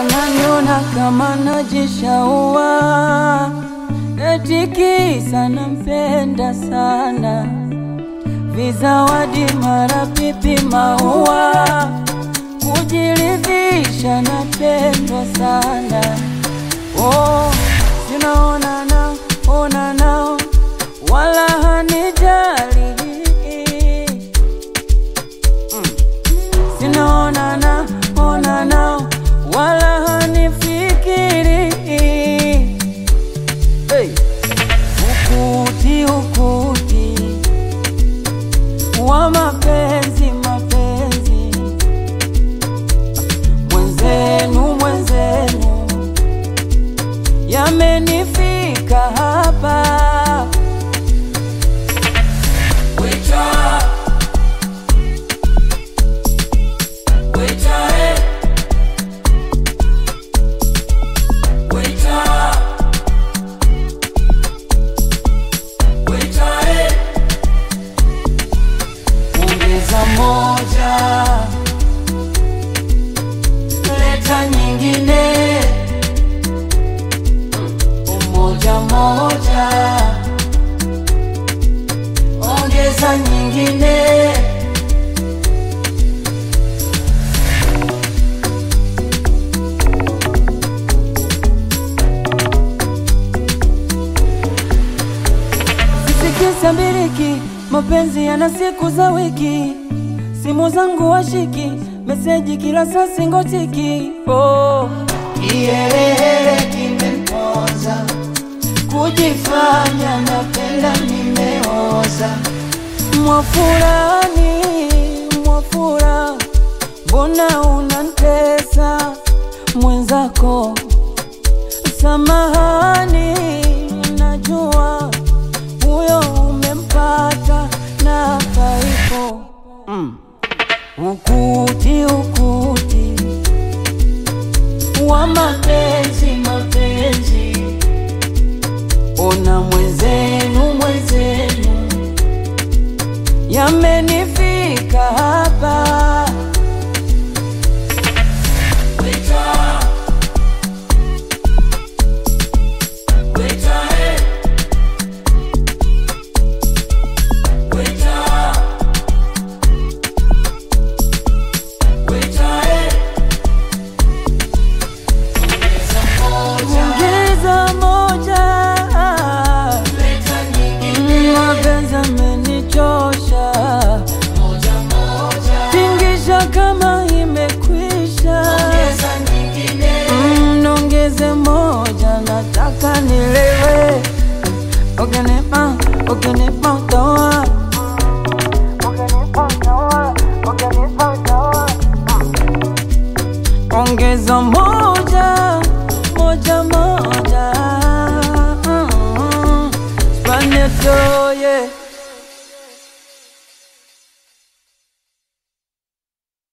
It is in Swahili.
wananiona kama najishaua, eti kisa nampenda sana, vizawadi mara pipi maua, kujiridhisha napendwa sana. Oh, sinaonana ona nao wala hanijali sinaonana ona nao wala hanifikiri hey. Ukuti ukuti wa mapenzi mapenzi, mwenzenu mwenzenu, yamenifika hapa Waiter, waiter, eh. Waiter, waiter, eh. Ongeza moja, leta nyingine, umoja moja, ongeza nyingine. Sisikisa mbiriki, mapenzi yana siku za wiki, simu zangu washiki, meseji kila saa singotiki. Oh, Kiherehere kimempoza, kujifanya napenda nimeoza. mwafurani mwafura, mbona unantesa mwenzako? Samahani, najua huyo umempata na paipo mm. Ukuti ukuti wa mapenzi mapenzi, ona mwenzenu mwenzenu, yamenifika hapa Waiter, waiter, eh. Waiter, waiter, eh. Ongeza moja, Leta nyingine mapenzi amenichosha, moja moja, tingisha kama imekwisha. ongeza nyingine Mm, Nongeze moja, nataka nilewe. Ukinipa, ukinipa utaoa. Ukinipa utaoa, ukinipa utaoa. Ongeza moja